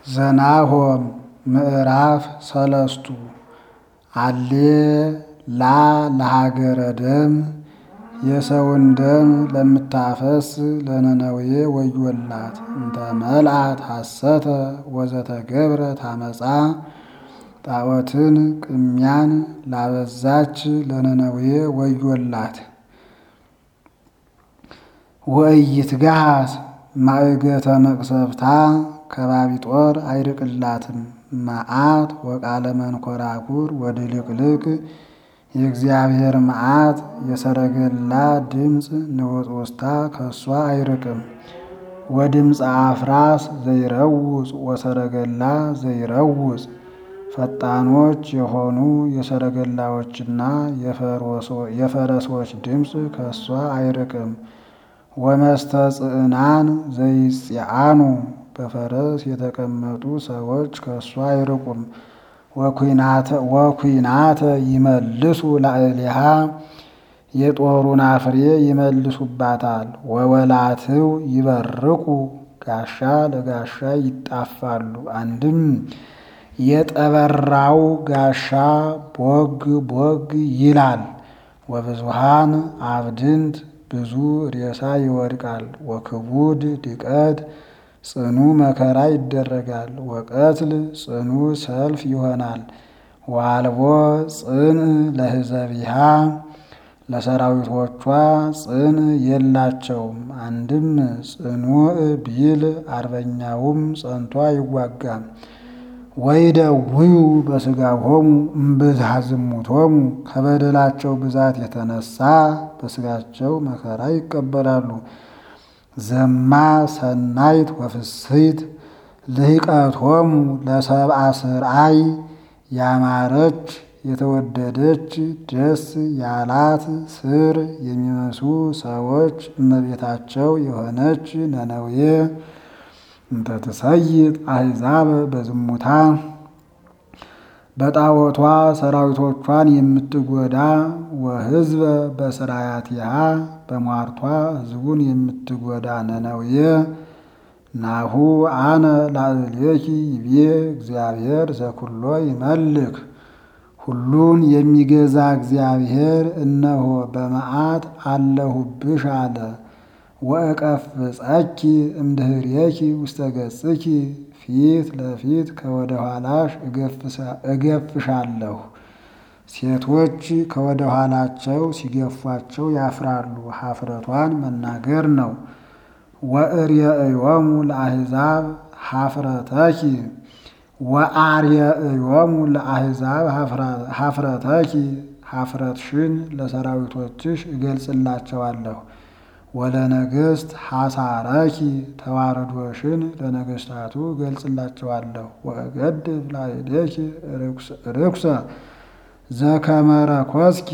ዘናሆም ምዕራፍ ሰለስቱ አሌ ላ ለሀገረ ደም የሰውን ደም ለምታፈስ ለነነዌ ወዮላት እንተ መልአት ሐሰተ ወዘተገብረ ታመፃ ጣዖትን ቅሚያን ላበዛች ለነነዌ ወዮላት። ወኢይትገሃስ ማእገተ መቅሰፍታ ከባቢ ጦር አይርቅላትም። መዓት ወቃለ መንኮራኩር ወድልቅልቅ የእግዚአብሔር መዓት የሰረገላ ድምፅ ንውጽውጽታ ከእሷ አይርቅም። ወድምፀ አፍራስ ዘይረውፅ ወሰረገላ ዘይረውፅ ፈጣኖች የሆኑ የሰረገላዎችና የፈረሶች ድምፅ ከእሷ አይርቅም። ወመስተጽዕናን ዘይጽአኑ በፈረስ የተቀመጡ ሰዎች ከእሷ አይርቁም። ወኩናተ ይመልሱ ላዕሌሃ የጦሩን አፍሬ ይመልሱባታል። ወወላትው ይበርቁ ጋሻ ለጋሻ ይጣፋሉ። አንድም የጠበራው ጋሻ ቦግ ቦግ ይላል። ወብዙሃን አብድንት ብዙ ሬሳ ይወድቃል። ወክቡድ ድቀት ጽኑ መከራ ይደረጋል። ወቀትል ጽኑ ሰልፍ ይሆናል። ዋልቦ ጽን ለህዘቢሃ ለሰራዊቶቿ ጽን የላቸውም። አንድም ጽኑዕ ቢል አርበኛውም ጸንቶ አይዋጋም። ወይደውዩ በሥጋሆሙ እምብዝሃ ዝሙቶሙ ከበደላቸው ብዛት የተነሳ በሥጋቸው መከራ ይቀበላሉ። ዘማ ሰናይት ወፍስሕት ልህቀቶሙ ለሰብአ ስርአይ ያማረች የተወደደች ደስ ያላት ስር የሚመስሉ ሰዎች እመቤታቸው የሆነች ነነዌ እንተ ትሰይጥ አሕዛብ በዝሙታ በጣዖቷ ሰራዊቶቿን የምትጎዳ ወሕዝበ በስራያቲሃ በሟርቷ ሕዝቡን የምትጎዳ ነነዌ ናሁ አነ ላዕሌኪ ይቤ እግዚአብሔር ዘኩሎ ይመልክ ሁሉን የሚገዛ እግዚአብሔር እነሆ በመዓት አለሁብሽ አለ። ወእቀፍጸኪ እምድኅሬኪ ውስተ ገጽኪ ፊት ለፊት ከወደ ኋላሽ እገፍሻለሁ። ሴቶች ከወደ ኋላቸው ሲገፏቸው ያፍራሉ። ሀፍረቷን መናገር ነው። ወእርየእዮሙ ለአሕዛብ ሀፍረተኪ ወአርየእዮሙ ለአሕዛብ ሀፍረተኪ ሀፍረትሽን ለሰራዊቶችሽ እገልጽላቸዋለሁ። ወለነገሥት ሐሳረኪ ተዋረዶሽን ለነገሥታቱ እገልጽላቸዋለሁ። ወእገድፍ ላዕሌኪ ርኩሰ ዘከመ ረኰስኪ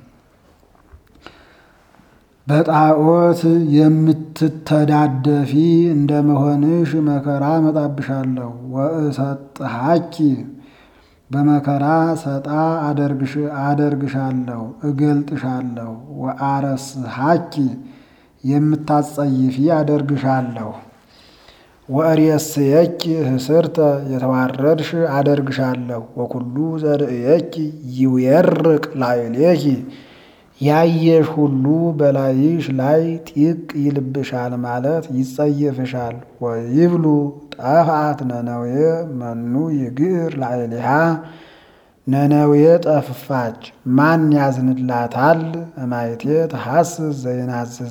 በጣዖት የምትተዳደፊ እንደ መሆንሽ መከራ እመጣብሻለሁ። ወእሰጥሃኪ በመከራ ሰጣ አደርግሻለሁ እገልጥሻለሁ። ወአረስሃኪ የምታጸይፊ አደርግሻለሁ። ወእሬስየኪ ህስርተ የተዋረድሽ አደርግሻለሁ። ወኩሉ ዘርእየኪ ይዌርቅ ላዕሌኪ ያየሽ ሁሉ በላይሽ ላይ ጢቅ ይልብሻል ማለት ይጸየፍሻል። ወይብሉ ጠፍአት ነነዌ መኑ ይግር ላዕሌሃ ነነዌ ጠፍፋች ማን ያዝንላታል? እማይቴ ተሐስስ ዘይናዝዛ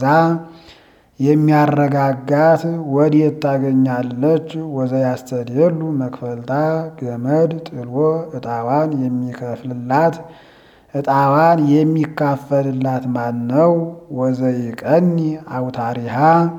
የሚያረጋጋት ወዴት ታገኛለች? ወዘያስተድየሉ መክፈልታ ገመድ ጥሎ ዕጣዋን የሚከፍልላት ዕጣዋን የሚካፈልላት ማን ነው? ወዘይቀኒ አውታሪሃ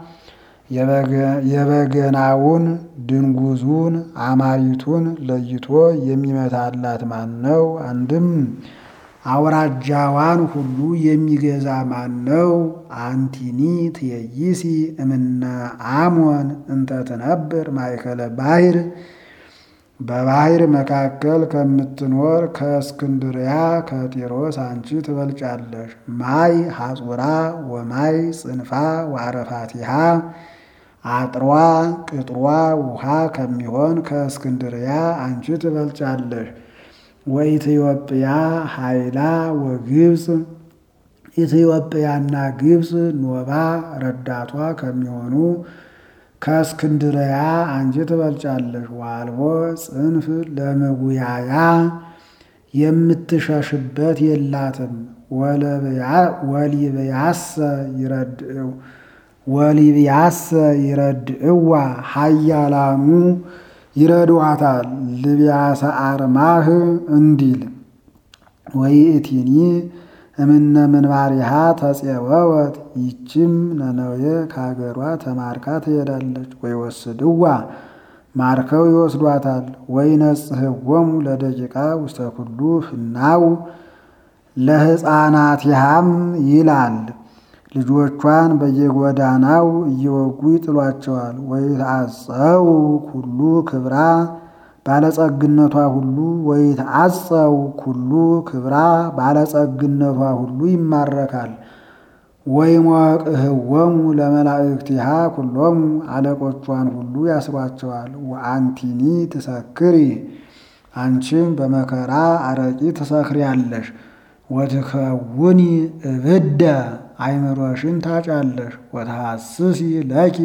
የበገናውን ድንጉዙን አማሪቱን ለይቶ የሚመታላት ማን ነው? አንድም አውራጃዋን ሁሉ የሚገዛ ማን ነው? አንቲኒ ትየይሲ እምነ አሞን እንተ ትነብር ማእከለ ባሕር በባሕር መካከል ከምትኖር ከእስክንድርያ ከጢሮስ አንቺ ትበልጫለሽ። ማይ ሐጹራ ወማይ ጽንፋ ወአረፋቲሃ አጥሯ ቅጥሯ ውሃ ከሚሆን ከእስክንድርያ አንቺ ትበልጫለሽ። ወኢትዮጵያ ኃይላ ወግብፅ ኢትዮጵያና ግብፅ ኖባ ረዳቷ ከሚሆኑ ከእስክንድርያ አንቺ ትበልጫለሽ። ዋልቦ ጽንፍ ለመጉያያ የምትሸሽበት የላትም። ወሊብያሰ ይረድእው ወሊብያሰ ይረድእዋ ኃያላኑ ይረድዋታል። ልብያሰ አርማህ እንዲል ወይእቲኒ እምነ ምንባሪሃ ተጼወወት ይችም ነነዌ ከሀገሯ ተማርካ ትሄዳለች። ወይወስድዋ ማርከው ይወስዷታል። ወይነጽሕዎሙ ለደቂቃ ውስተ ኩሉ ፍናው ለሕፃናቲሃም ይላል። ልጆቿን በየጎዳናው እየወጉ ይጥሏቸዋል። ወይትዓፀው ኩሉ ክብራ ባለጸግነቷ ሁሉ ወይትዓፀው ኩሉ ክብራ ባለጸግነቷ ሁሉ ይማረካል። ወይሞቅህዎሙ ለመላእክቲሃ ኩሎሙ አለቆቿን ሁሉ ያስሯቸዋል። ወአንቲኒ ትሰክሪ አንቺም በመከራ አረቂ ትሰክሪያለሽ። ወትከውኒ እብደ አይምሮሽን ታጫለሽ። ወተሐስሲ ለኪ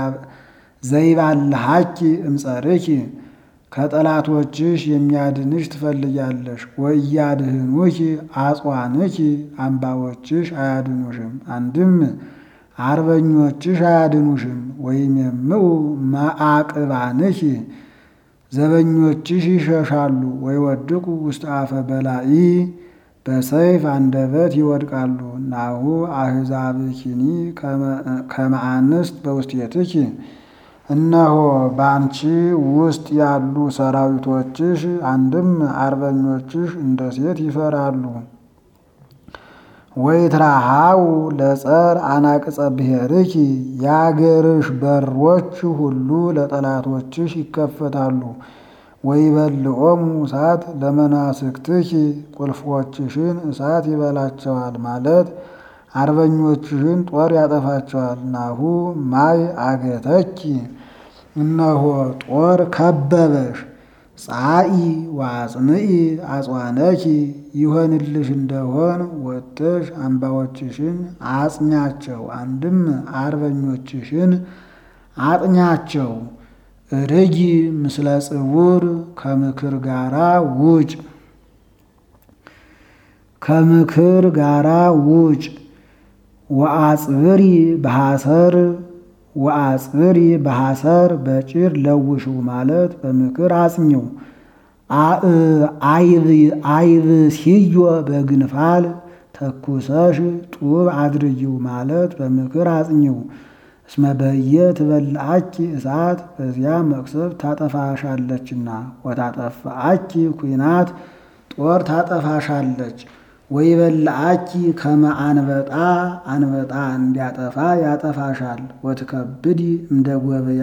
ዘይባልሃኪ እምጸርኪ ከጠላቶችሽ የሚያድንሽ ትፈልጊያለሽ። ወእያድህኑኪ አጽዋንኪ አምባዎችሽ አያድኑሽም፣ አንድም አርበኞችሽ አያድኑሽም። ወይሜምኡ መዓቅባንኪ ዘበኞችሽ ይሸሻሉ። ወይወድቁ ውስተ አፈ በላኢ በሰይፍ አንደበት ይወድቃሉ። ናሁ አሕዛብኪኒ ከመ አንስት በውስቴትኪ እነሆ በአንቺ ውስጥ ያሉ ሰራዊቶችሽ አንድም አርበኞችሽ እንደ ሴት ይፈራሉ። ወይትራሃው ለጸር አናቅጸ ብሔርኪ የአገርሽ በሮች ሁሉ ለጠላቶችሽ ይከፈታሉ። ወይበልዖሙ እሳት ለመናስክትኪ ቁልፎችሽን እሳት ይበላቸዋል ማለት አርበኞችሽን ጦር ያጠፋቸዋል። ናሁ ማይ አገተኪ እነሆ ጦር ከበበሽ። ጻኢ ዋጽንኢ አጽዋነኪ ይሆንልሽ እንደሆን ወጥተሽ አምባዎችሽን አጽኛቸው፣ አንድም አርበኞችሽን አጥኛቸው። ርጊ ምስለ ጽውር ከምክር ጋራ ውጭ ከምክር ጋራ ውጭ ወአጽብሪ በሐሰር ወአጽብሪ በሐሰር በጭር ለውሽው ማለት በምክር አጽኘው። አይብ ሲዮ በግንፋል ተኩሰሽ ጡብ አድርጊው ማለት በምክር አጽኘው። እስመ በየ ትበልአኪ እሳት በዚያ መቅሰብ ታጠፋሻለችና፣ ወታጠፋአኪ ኩናት ጦር ታጠፋሻለች። ወይበልአኪ ከመ አንበጣ አንበጣ እንዲያጠፋ ያጠፋሻል። ወትከብዲ እንደ ጎበያ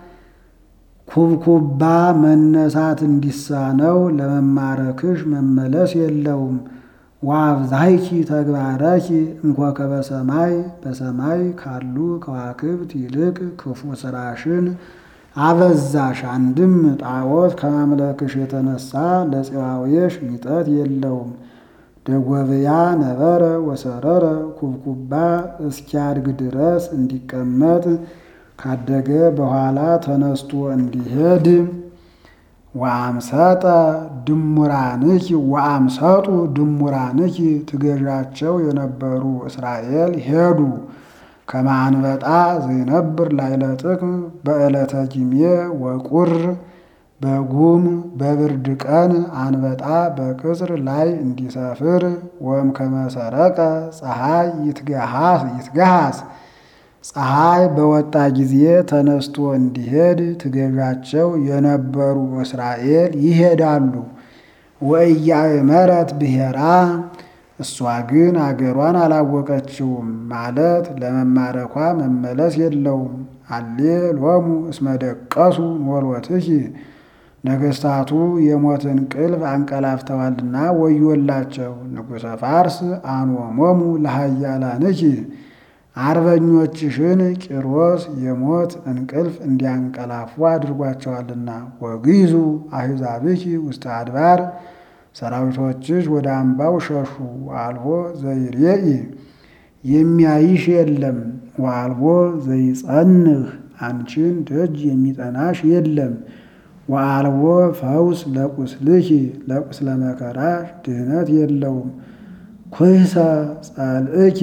ኩብኩባ መነሳት እንዲሳነው ለመማረክሽ መመለስ የለውም። ወአብዛይኪ ተግባረኪ እንኮከበ ሰማይ በሰማይ ካሉ ከዋክብት ይልቅ ክፉ ስራሽን አበዛሽ። አንድም ጣዖት ከማምለክሽ የተነሳ ለፄዋዌሽ ሚጠት የለውም። ደጎብያ ነበረ ወሰረረ ኩብኩባ እስኪያድግ ድረስ እንዲቀመጥ ካደገ በኋላ ተነስቶ እንዲሄድ ወአምሰጠ ድሙራንኪ ወአምሰጡ ድሙራንኪ ትገዣቸው የነበሩ እስራኤል ሄዱ። ከመ አንበጣ ዘይነብር ላዕለ ጥቅም በዕለተ ጊሜ ወቁር በጉም በብርድ ቀን አንበጣ በቅጽር ላይ እንዲሰፍር ወም ከመሰረቀ ፀሐይ ይትገሃስ ፀሐይ በወጣ ጊዜ ተነስቶ እንዲሄድ ትገዣቸው የነበሩ እስራኤል ይሄዳሉ። ወኢያእመረት ብሔራ እሷ ግን አገሯን አላወቀችውም ማለት ለመማረኳ መመለስ የለውም። አሌ ሎሙ እስመ ደቀሱ ኖሎትኪ ነገስታቱ የሞትን ቅልፍ አንቀላፍተዋልና ወዮላቸው። ንጉሠ ፋርስ አንወሞሙ ለሃያላንኪ አርበኞችሽን ቂሮስ የሞት እንቅልፍ እንዲያንቀላፉ አድርጓቸዋልና። ወግይዙ አሕዛብኪ ውስተ አድባር ሰራዊቶችሽ ወደ አምባው ሸሹ። ወአልቦ ዘይሬኢ የሚያይሽ የለም። ወአልቦ ዘይጸንህ አንቺን ደጅ የሚጠናሽ የለም። ወአልቦ ፈውስ ለቁስልኪ ለቁስለ መከራሽ ድህነት የለውም። ኩይሰ ጸልእኪ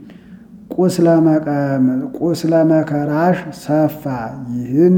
ቁስለ መከራሽ ሰፋ ይህን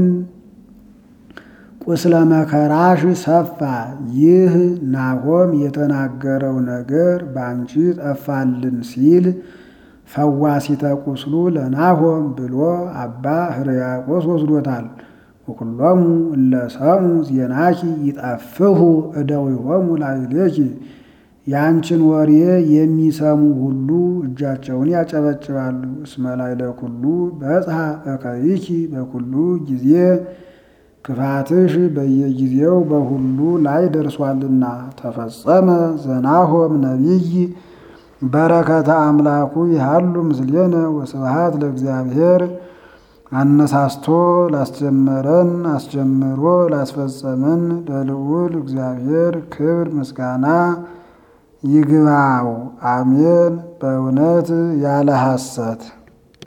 ቁስለ መከራሽ ሰፋ ይህ ናሆም የተናገረው ነገር በአንቺ ጠፋልን ሲል ፈዋሲተ ቁስሉ ለናሆም ብሎ አባ ሕርያቆስ ወስዶታል። ወኩሎሙ እለ ሰሙ ዜናኪ ይጠፍሁ እደዊሆሙ ላዕሌኪ የአንቺን ወሬ የሚሰሙ ሁሉ እጃቸውን ያጨበጭባሉ። እስመ ላዕለ ኩሉ በጽሐ እከይኪ በኩሉ ጊዜ ክፋትሽ በየጊዜው በሁሉ ላይ ደርሷልና። ተፈጸመ ዘናሆም ነቢይ በረከተ አምላኩ ይሃሉ ምስሌነ ወስብሃት ለእግዚአብሔር። አነሳስቶ ላስጀመረን አስጀምሮ ላስፈጸመን ለልዑል እግዚአብሔር ክብር ምስጋና ይግባው። አሜን። በእውነት ያለ ሐሰት